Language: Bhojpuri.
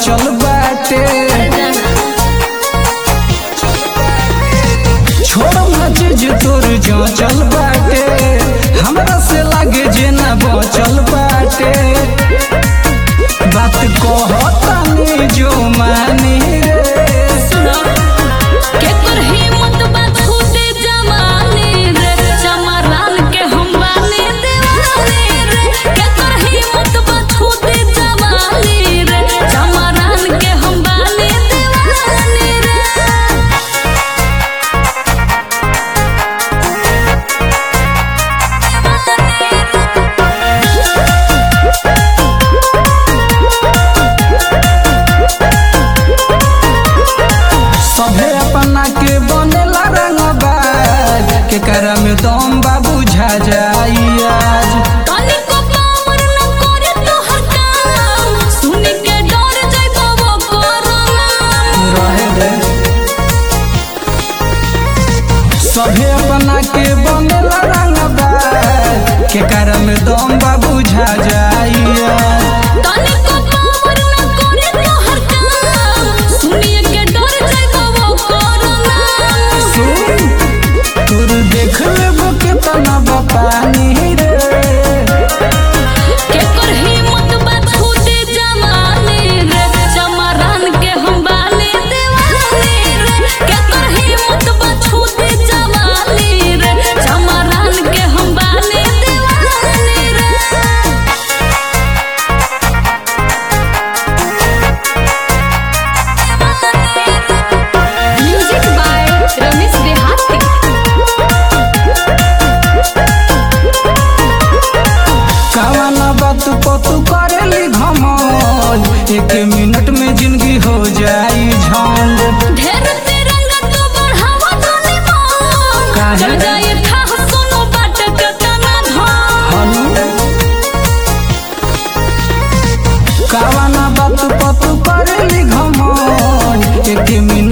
बचल बाटे छोड़ ना चीज तोर जो चल बाटे हमरा से लागे जे ना बचल बाटे बात कहतानी जो मानी रे के कर हिम्मत बा खुदे जमाने रे चमरान के हम बाने दीवाने रे के कर हिम्मत बा खुदे जमाने रे चमरान के हम बाने दीवाने रे सभे अपना के बनेला रंगबाज के करा में दम बा बुझा जाई आज तनिको पावर न करे तोहर काम सुन के डर जाइबो वो कोरोना रहे दे सभे अपना के बनेला रंगबाज के करा में दम बा बुझा जाई आज तनिको पावर न करे तोहर काम सुन के डर जाइबो वो कोरोना सुन तोर देख लेबो के तना पानी रे के कर हिम्मत बा खुदे जमाने रे चमरान के हम बाने दीवाने रे के कर हिम्मत बा खुदे जमाने रे चमरान के हम बाने दीवाने रे म्यूजिक बाय रमेश देहाती कवना बात पतू करेली घमल एक मिनट में जिंदगी हो जाई झंड ढेर तिरंगा तो बढ़ावा जाने मन काहे? चल जाए था सुनो बाट के तना धन हनु कवना बात पतू करेली घमल एक मिनट